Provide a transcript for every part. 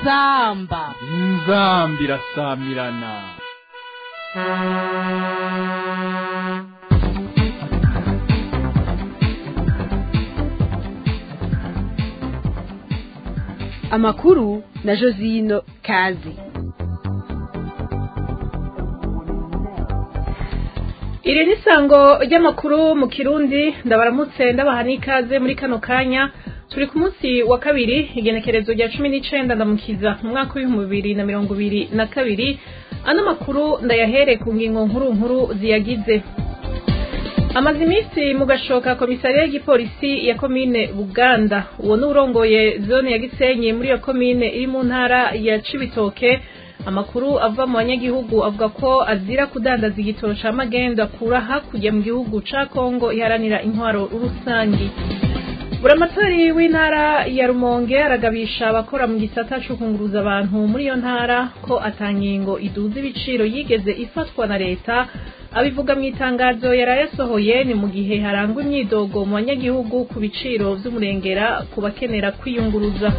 inzamba inzambi irasamirana amakuru na josino kazi iri ni isango ry'amakuru mu kirundi ndabaramutse ndabaha n'ikaze muri kano kanya turi ku munsi wa kabiri igenekerezo rya cumi n'icenda ndamukiza mu mwaka w'ibihumbi bibiri na mirongo ibiri na kabiri ano makuru ndayahere ku ngingo nkuru nkuru ziyagize amaze iminsi mu gashoka komisariya y'igipolisi ya komine buganda uwo ni urongoye zone ya gisenyi muri iyo komine iri mu ntara ya cibitoke amakuru ava mu banyagihugu avuga ko azira kudandaza igitoro ca magendo akura hakurya mu gihugu ca kongo iharanira intwaro rusangi buramatari w'intara ya rumonge aragabisha abakora mu gisata co kunguruza abantu muri iyo ntara ko atangingo iduza ibiciro yigeze ifatwa na leta abivuga mu itangazo yaraye asohoye ni mu gihe harangwa imyidogo mu banyagihugu ku biciro vy'umurengera ku bakenera kwiyunguruza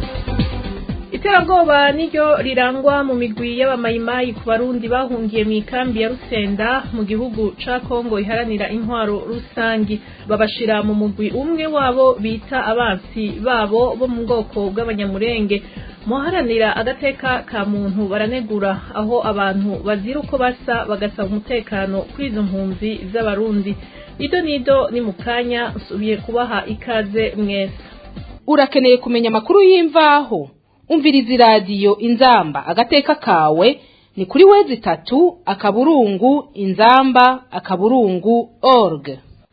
iterabwoba niryo rirangwa mu migwi y'abamayimayi ku barundi bahungiye mu ikambi ya rusenda mu gihugu ca kongo iharanira intwaro rusangi babashira mu mugwi umwe wabo bita abansi babo bo mu bwoko bw'abanyamurenge muharanira agateka ka muntu baranegura aho abantu bazira uko basa bagasaba umutekano kuri izo mpunzi z'abarundi ido nido ni mu kanya nsubiye kubaha ikaze mwese urakeneye kumenya amakuru y'imvaho umviriza iradiyo inzamba agateka kawe ni kuri wezi itatu akaburungu inzamba akaburungu org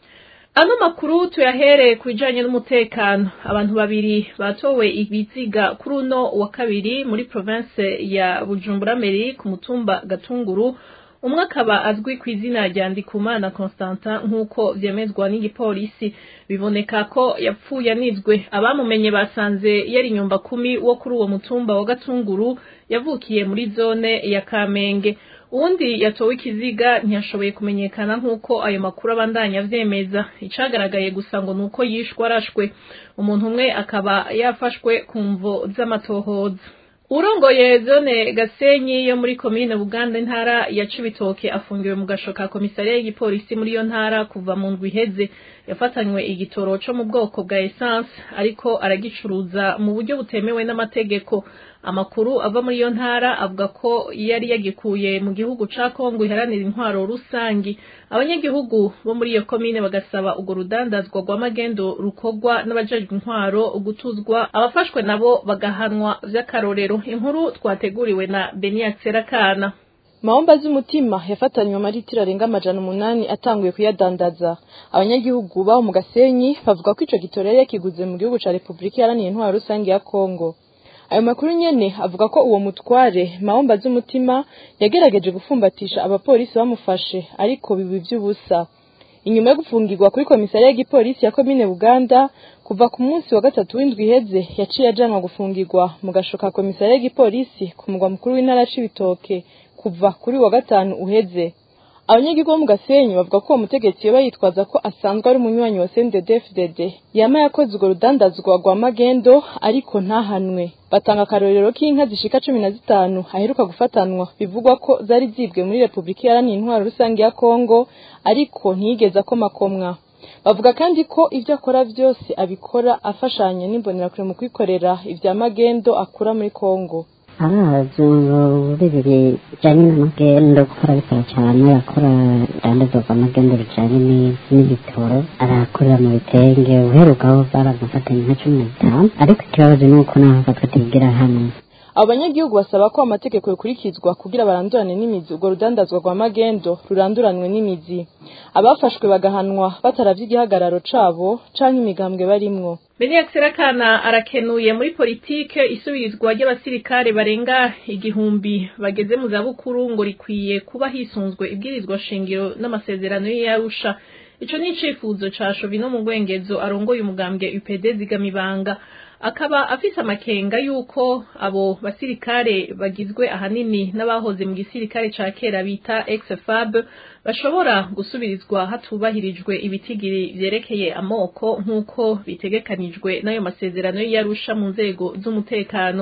ano makuru tuyahereye ku bijanye n'umutekano abantu babiri batowe ibiziga kuri uno wa kabiri muri province ya bujumbura meri ku mutumba gatunguru umwe akaba azwi ku izina rya ndikumana constantin nk'uko vyemezwa n'igipolisi biboneka ko yapfuye anizwe abamumenye basanze yari nyumba kumi wo kuri uwo mutumba wa gatunguru yavukiye muri zone ya kamenge uwundi yatowe ikiziga ntiyashoboye kumenyekana nk'uko ayo makuru abandanya avyemeza icagaragaye gusa ngo nuko yishwe arashwe umuntu umwe akaba yafashwe ku mvo z'amatohoza urongoye zone gasenyi yo muri komine buganda intara ya cibitoke afungiwe mu gasho ka komisariya y'igipolisi muri iyo ntara kuva mu ndwi iheze yafatanywe igitoro co mu bwoko bwa essence ariko aragicuruza mu buryo butemewe n'amategeko amakuru ava muri iyo ntara avuga ko yari yagikuye mu gihugu ca kongo iharanira intwaro rusangi abanyagihugu bo muri iyo komine bagasaba urwo rudandazwa rwa magendo rukorwa n'abajejwe intwaro gutuzwa abafashwe nabo bagahanwa vy'akarorero inkuru twateguriwe na Beniac Serakana Maomba z'umutima yafatanywe amaritiro arenga amajana umunani atanguye kuyadandaza abanyagihugu baho mu Gasenyi bavuga ko ico gitoro yari yakiguze mu gihugu ca Republika Iharanira Intwaro Rusange ya Kongo ayo makuru nyene avuga ko uwo mutware Maomba z'umutima yagerageje gufumbatisha abapolisi bamufashe ariko bibi vy'ubusa inyuma yo gufungirwa kuri komisariya y'igipolisi ya komine Buganda kuva ku munsi wa gatatu w'indwi iheze yaciye ajanwa gufungirwa mu gashoka komisariya y'igipolisi ku mugwa mukuru w'intara c'ibitoke kuva kuri wa gatanu uheze abanyagihugu bo mu gasenyi bavuga ko uwo mutegetsi yoba yitwaza ko asanzwe ari umunywanyi wa CNDD-FDD yama yakoze urwo rudandazwa rwa magendo ariko ntahanwe batanga akarorero k'inka zishika cumi na zitanu aheruka gufatanwa bivugwa ko zari zibwe muri Republika Iharanira Intwaro Rusange ya Kongo ariko ntiyigeze akomakomwa bavuga kandi ko ibyo akora byose abikora afashanya n'imbonerakure mu kwikorera ibya magendo akura muri Kongo arazi ngo bibiri bijyanye n'amagendo gukora bikora cyane akora dandazo rw'amagendo bijyanye n'ibitoro arakorera mu bitenge uherukaho baramufatanya nka cumi na bitanu ariko ikibazo ni uko naho afatwa atigira hamwe abo banyagihugu basaba ko amategeko yokurikizwa kugira barandurane n'imizi urwo rudandazwa rwa magendo ruranduranwe n'imizi abafashwe bagahanwa bataravye igihagararo cabo canke imigambwe barimwo Beniac Serakana arakenuye muri politike isubirizwa ry'abasirikare barenga igihumbi bageze mu zabukuru ngo rikwiye kuba hisunzwe ibwirizwa shingiro n'amasezerano y'Arusha ico ni icifuzo ca Shovino mu Rwengezo arongoye umugambwe UPD zigamibanga akaba afise amakenga yuko abo basirikare bagizwe ahanini n'abahoze mu gisirikare ca kera bita ex-FAB bashobora gusubirizwa hatubahirijwe ibitigiri vyerekeye amoko nk'uko bitegekanijwe n'ayo masezerano y'Arusha mu nzego z'umutekano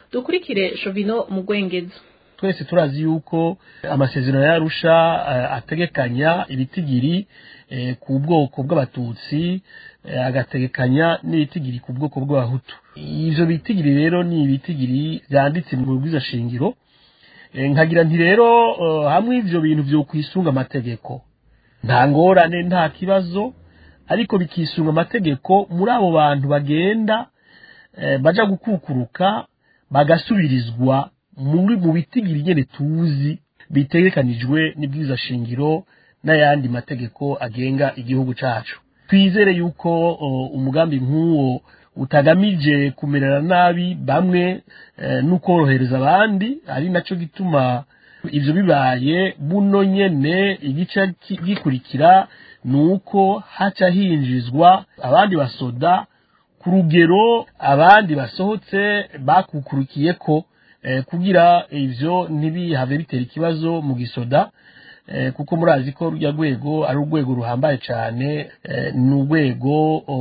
dukurikire shovino mu gwengezo twese turazi yuko amasezerano yarusha ategekanya ibitigiri ku bwoko bw'abatutsi agategekanya n'ibitigiri ku bwoko bw'abahutu ivyo bitigiri rero ni ibitigiri vyanditse mu bwizashingiro nkagira nti rero hamwe ivyo bintu vyo kwisunga amategeko nta ngorane nta kibazo ariko bikisunga amategeko muri abo bantu bagenda baja gukukuruka bagasubirizwa muri mu bitigiri nyene tuzi bitegekanijwe n'ibwiza shingiro n'ayandi mategeko agenga igihugu cacu twizere yuko umugambi nk'uwo utagamije kumerera nabi bamwe n'ukorohereza abandi ari naco gituma ivyo bibaye buno nyene igice gikurikira nuko haca hinjizwa abandi basoda ku rugero abandi basohotse bakukurukiye ko kugira ivyo ntibihave bitera ikibazo mu gisoda kuko murazi ko rujya rwego ari urwego ruhambaye cyane ni urwego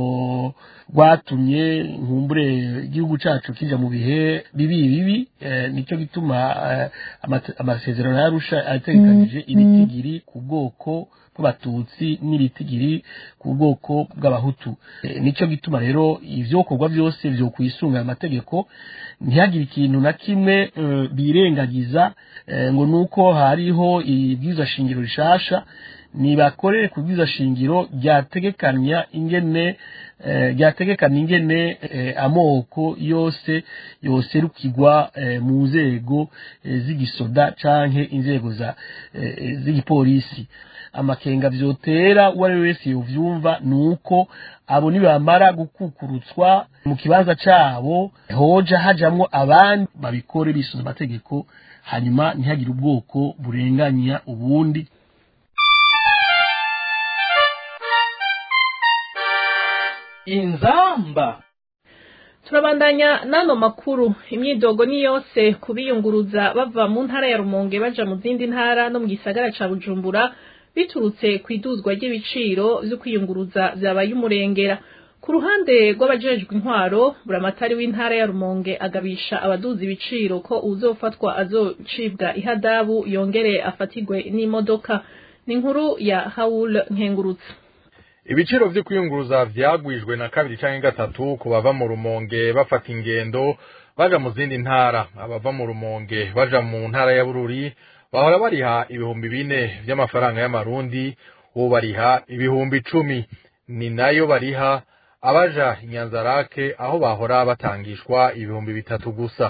rwatumye nkumbure igihugu cyacu kijya mu bihe bibi bibi nicyo gituma amasezerano yarusha ategekanije ibitigiri ku bwoko bw'abatutsi n'ibitigiri ku bwoko bw'abahutu nicyo gituma rero ibyokorwa byose byo kwisunga amategeko ntihagire ikintu na kimwe birengagiza ngo ni uko hariho ibwiza shingiro rishasha nibakorere ku bwiza shingiro ryategekanya ingene ryategekana ingene amoko yose yoserukirwa mu nzego z'igisoda canke inzego z'igipolisi amakenga vyotera uwo ari we wese yovyumva ni uko abo nibamara gukukurutswa mu kibanza cabo hoja hajamwo abandi babikore bisunze amategeko hanyuma ntihagire ubwoko burenganya ubundi inzamba turabandanya n'ano makuru imyidogo ni yose kubiyunguruza bava mu ntara ya rumonge baja mu zindi ntara no mu gisagara ca bujumbura biturutse ku iduzwa ry'ibiciro vyo kwiyunguruza vyabaye umurengera ku ruhande rw'abajejwe intwaro buramatari w'intara ya rumonge agabisha abaduza ibiciro ko uzofatwa azocibwa ihadabu yongere afatigwe n'imodoka ni inkuru ya hawul nkengurutse ibiciro vyo kwiyunguruza vyagwijwe na kabiri canke gatatu ku bava mu rumonge bafata ingendo baja mu zindi ntara abava mu rumonge baja mu ntara ya bururi bahora bariha ibihumbi bine vy'amafaranga y'amarundi ubu bariha ibihumbi icumi ni nayo bariha abaja inyanzarake aho bahora batangishwa ibihumbi bitatu gusa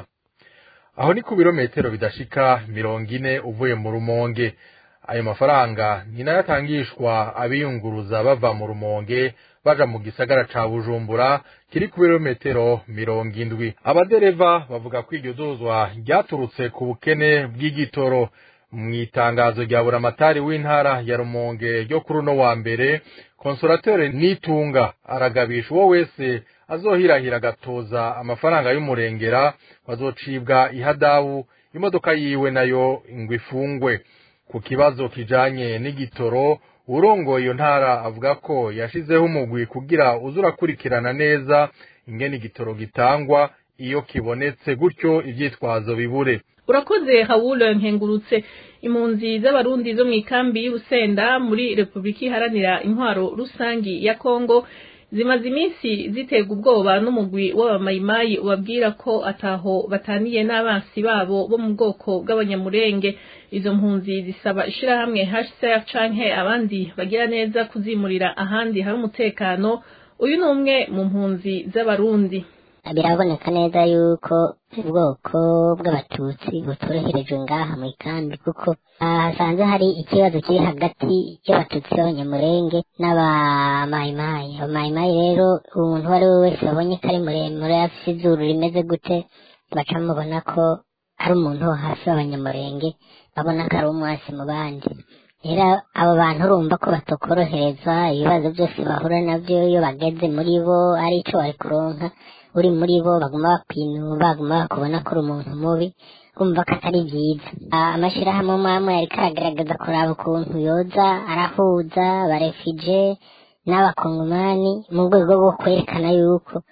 aho ni ku birometero bidashika mirongo ine uvuye mu rumonge ayo mafaranga ni nayo atangishwa abiyunguruza bava mu rumonge baja mu gisagara ca bujumbura kiri ku birometero mirongo indwi abadereva bavuga ko iryo dozwa ryaturutse ku bukene bw'igitoro mu itangazo rya buramatari w'intara ya rumonge ryo kuri uno wa mbere konsorateri nitunga aragabisha uwo wese azohirahira agatoza amafaranga y'umurengera bazocibwa ihadabu imodoka yiwe nayo ngo ifungwe ku kibazo kijanye n'igitoro urongoye iyo ntara avuga ko yashizeho umugwi kugira uze urakurikirana neza ingene igitoro gitangwa iyo kibonetse gutyo ivyitwazo bibure urakoze hawule nkengurutse impunzi z'abarundi zo mu ikambi y'ubusenda muri repubulika iharanira intwaro rusangi ya kongo zimaze iminsi ziterwa ubwoba n'umugwi w'abamayimayi ubabwira ko ataho bataniye n'abansi babo bo mu bwoko bw'abanyamurenge izo mpunzi zisaba ishirahamwe hcr canke abandi bagira neza kuzimurira ahandi hari umutekano uyu ni umwe mu mpunzi z'abarundi biraboneka neza yuko ubwoko bw'abatutsi butoroherejwe ngaha mu ikambi kuko hasanze hari ikibazo kiri hagati y'abatutsi b'abanyamurenge n'abamayimayi abamayimayi rero umuntu uwo ari we wese babonye ko ari muremure afite izuru rimeze gute baca bamubona ko ari umuntu wo hasi w'abanyamurenge babona ko ari umwasi mu bandi rero abo bantu urumva ko batokorohereza ibibazo byose bahura nabyo iyo bageze muri bo ari ico bari kuronka uri muri bo baguma bakwinura baguma bakubona ko uri umuntu mubi kumva ko atari byiza amashyirahamwe amwe amwe yariko aragaragaza kuraba ukuntu yoza arahuza barefije n'abakongomani mu rwego rwo kwerekana yuko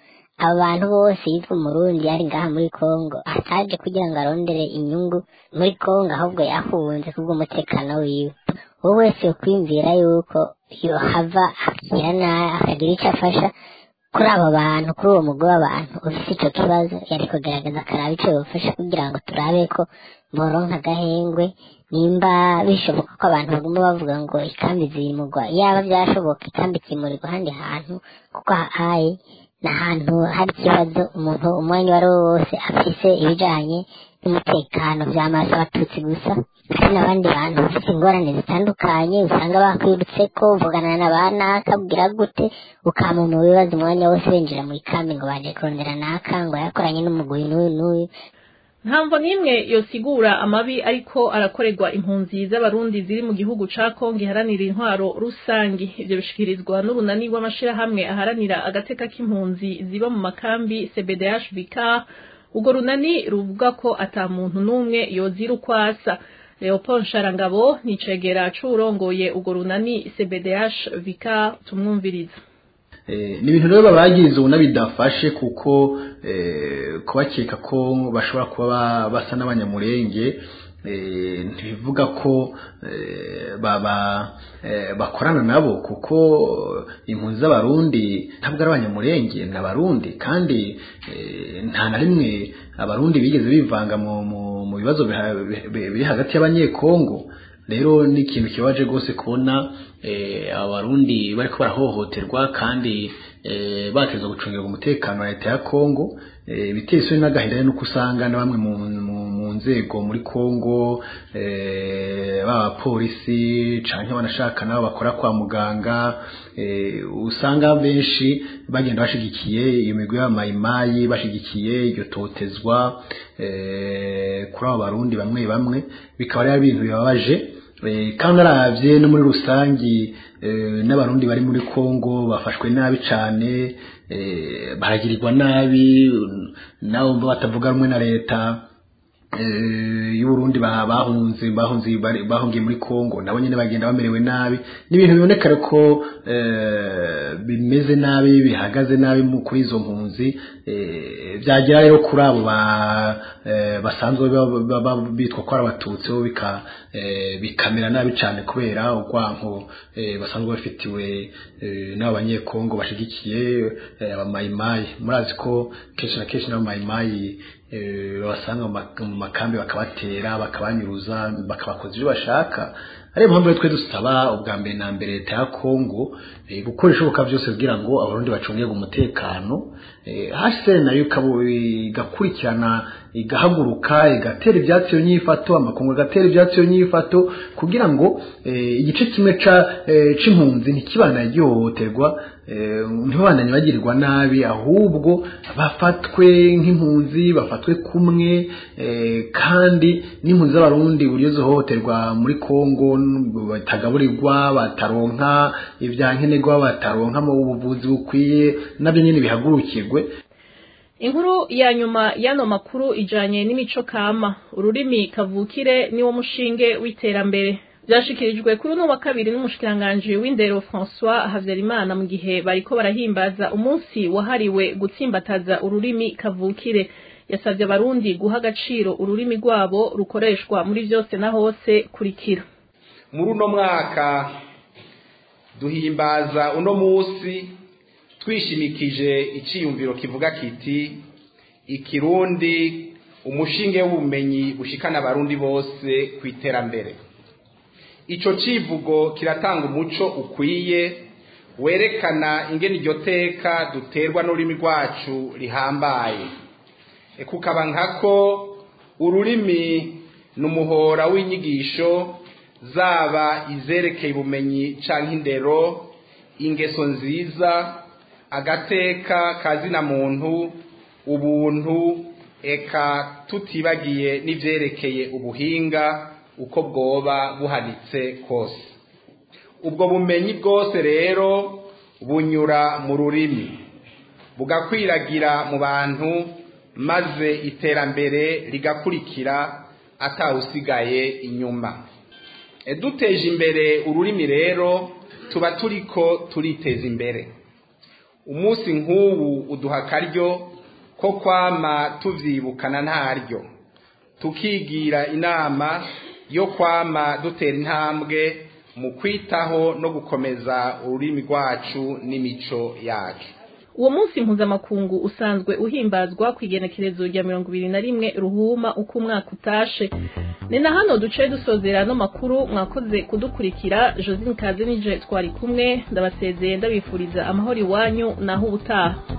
abo bantu bose yitwa umurundi ari ngaha muri kongo ataje kugira ngo arondere inyungu muri kongo ahubwo yahunze kubw'umutekano wiwe wowe wese yokwiyumvira yuko yohava akira nabi akagira icyo afasha kuri abo bantu kuri uwo mugwi w'abantu ufite icyo kibazo yari kugaragaza akaraba icyo yofasha kugira ngo turabe ko boronka agahengwe nimba bishoboka ko abantu baguma bavuga ngo ikambi zimugwa yaba byashoboka ikambi kimurirwa ahandi hantu kuko hahaye ni ahantu hari ikibazo umuntu umwanya uwo ari wo wose afise ibijanye n'umutekano by'amaso abatutsi gusa hari n'abandi bantu bafite ingorane zitandukanye usanga bakwirutse ko uvugana na ba naka bwira gute ukama mu bibazo umwanya wose binjira mu ikambi ngo baje kurondera naka ngo yakoranye n'umugwi n'uyu n'uyu ntamvo n'imwe yosigura amabi ariko arakorerwa impunzi z'abarundi ziri mu gihugu ca kongo iharanira intwaro rusangi ivyo bishikirizwa n'urunani rw'amashirahamwe aharanira agateka k'impunzi ziba mu makambi cbdh vicar urwo runani ruvuga ko ata muntu n'umwe yozira ukwasa leopold nsharangabo ni icegera c'uwurongoye urwo runani cbdh vicar tumwumviriza ni ibintu rero babagiriza ubona bidafashe kuko kubakeka ko bashobora kuba basa n'abanyamurenge ntibivuga ko bakorana nabo kuko impunzi z'abarundi ntabwo ari abanyamurenge ni abarundi kandi nta na rimwe abarundi bigeze bivanga mu bibazo biri hagati y'abanyekongo rero ni ikintu kibaje rwose kubona abarundi bariko barahohoterwa kandi bateza gucungirwa umutekano wa leta ya kongo biteye isoni n'agahinda nuko usanga na bamwe mu nzego muri kongo b'abapolisi canke banashaka nabo bakora kwa muganga usanga benshi bagenda bashigikiye iyo migwi y'abamayimayi bashigikiye iryo totezwa kuri abo barundi bamwe bamwe bikaba ari ibintu bibabaje kandi aravye no muri rusangi n'abarundi bari muri Kongo bafashwe nabi cane baragirirwa nabi nabo batavuga rumwe na leta y'uburundi bahunze bahunze bahungiye muri Kongo nabo nyene bagenda bamerewe nabi n'ibintu biboneka ko bimeze nabi bihagaze nabi kuri izo mpunzi byagera rero kuri abo basanzwe bitwa ko ari abatutsi bo bikamera nabi cyane kubera urwanko basanzwe bafitiwe n'abo banyekongo bashigikiye abamayimayi murazi ko kenshi na kenshi n'abamayimayi babasanga mu makambi bakabatera bakabanyuruza bakabakoza ibyo bashaka ariyo mpamvu rero twe dusaba ubwa mbere na mbere leta ya kongo gukora ibishoboka byose kugira ngo abarundi bacungirwe umutekano hase nayo igakurikirana igahaguruka igatera ibyatsi iyo nyifato amakungu agatera ibyatsi iyo nyifato kugira ngo igice kimwe c'impunzi ntikibana gihohoterwa ntibabandanye bagirirwa nabi ahubwo bafatwe nk'impunzi bafatwe kumwe kandi n'impunzi z'abarundi buryo zihohoterwa muri kongo batagaburirwa bataronka ibyankenerwa bataronka mu buvuzi bukwiye nabyo nyine bihagurukirwe inkuru ya nyuma y'ano makuru ijanye n'imico kama ururimi kavukire niwo mushinge w'iterambere byashikirijwe kuri uno wa kabiri n'umushikiranganji w'indero François Havyarimana mu gihe bariko barahimbaza umunsi wahariwe gutsimbataza ururimi kavukire yasabye abarundi guha agaciro ururimi rwabo rukoreshwa muri byose na hose kurikira muri uno mwaka duhimbaza uno munsi twishimikije iciyumviro kivuga kiti ikirundi umushinge w'ubumenyi bushikana abarundi bose ku iterambere ico civugo kiratanga umuco ukwiye werekana ingene iryo teka duterwa n'ururimi rwacu rihambaye kukaba nkako ururimi ni umuhora w'inyigisho zaba izerekeye ubumenyi canke indero ingeso nziza agateka kazina muntu ubuntu eka tutibagiye n'ivyerekeye ubuhinga uko bwoba buhanitse kose ubwo bumenyi bwose rero bunyura mu rurimi bugakwiragira mu bantu maze iterambere rigakurikira atawusigaye inyuma duteje imbere ururimi rero tuba turiko turiteza imbere umunsi nk'ubu uduha akaryo ko kwama tuvyibukana ntaryo tukigira inama yo kwama dutera intambwe mu kwitaho no gukomeza ururimi rwacu n'imico yacu uwo munsi mpuzamakungu usanzwe uhimbazwa ku igenekerezo rya mirongo ibiri na rimwe ruhuma uko umwaka utashe ni na hano duce dusozera ano makuru mwakoze kudukurikira josine kaze nije twari kumwe ndabasezeye ndabifuriza amahoro iwanyu naho ubutaha